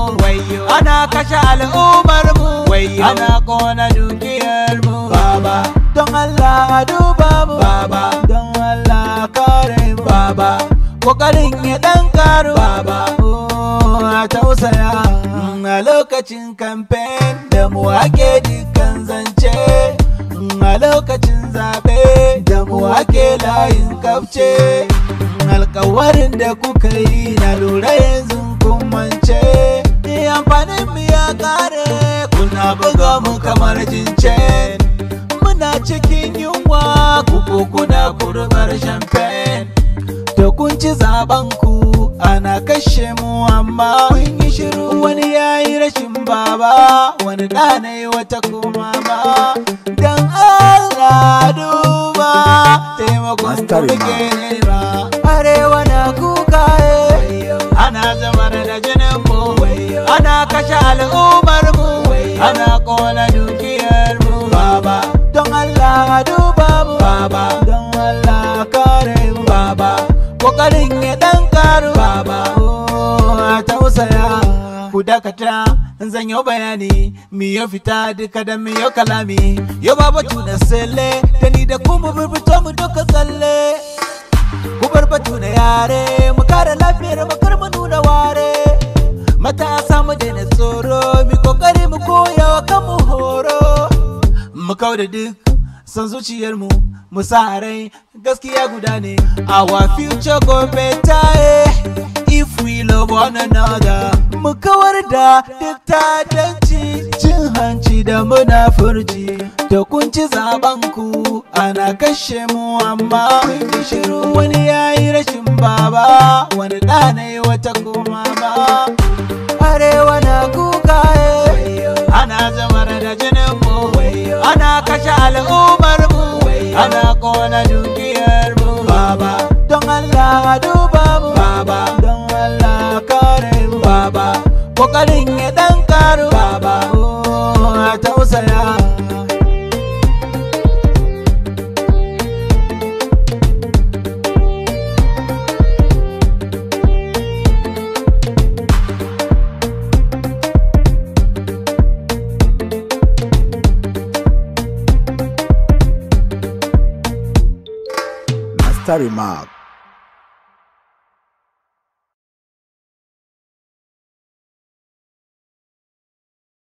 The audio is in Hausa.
wayo ana kashe al'ummar mu wayo ana kona dukiyar mu baba don Allah duba mu baba don Allah kare mu baba kokarin ya dan karu baba oh, a tausaya a lokacin kamfen da mu ake dukkan zance a lokacin zaɓe da mu ake layin kafce alkawarin da kuka yi na lura yanzu kun mance amfanin mu ya kare kuna buga mu kamar jincen muna cikin yunwa kuku kuna kurbar champagne da kun ci zaben ku ana kashe mu amma kun yi shiru wani yayi rashin baba wani ɗanai wata kuma ba dan Allah duba taimakon Master ku muke Imam. nema arewa na kuka eh. ana zamar da jinin mu ana kashe al'ummar mu ana kona dukiyar mu baba don Allah duba mu baba don Allah kare mu baba kokarin ya dan karu baba oh, a tausaya ku dakata zan yi bayani mi ya fita duka da mi ya kalami yau baba tuna sele da ni da kuma fito mu duka tsalle ku bar batu na yare mu kare lafiyar mu kar mu nuna ware matasa mu daina tsoro mi kokari mu koya wa kanmu horo mu kau da duk san zuciyar mu mu sa a rai gaskiya guda ne our future go better eh, if we love one another mu kawar da duk tadanci cin hanci da munafurci da kun ci zaben ku ana kashe mu amma kun yi shiru wani yayi rashin baba wani ɗanai wata kuma ba arewa na kuka eh. ana zamar da jinin mu ana kashe al'ummar mu ana kona dukiyar mu baba don Allah duba mu baba don Allah kare mu baba kokarin ya dan karu baba oh, a tausaya Master Remark.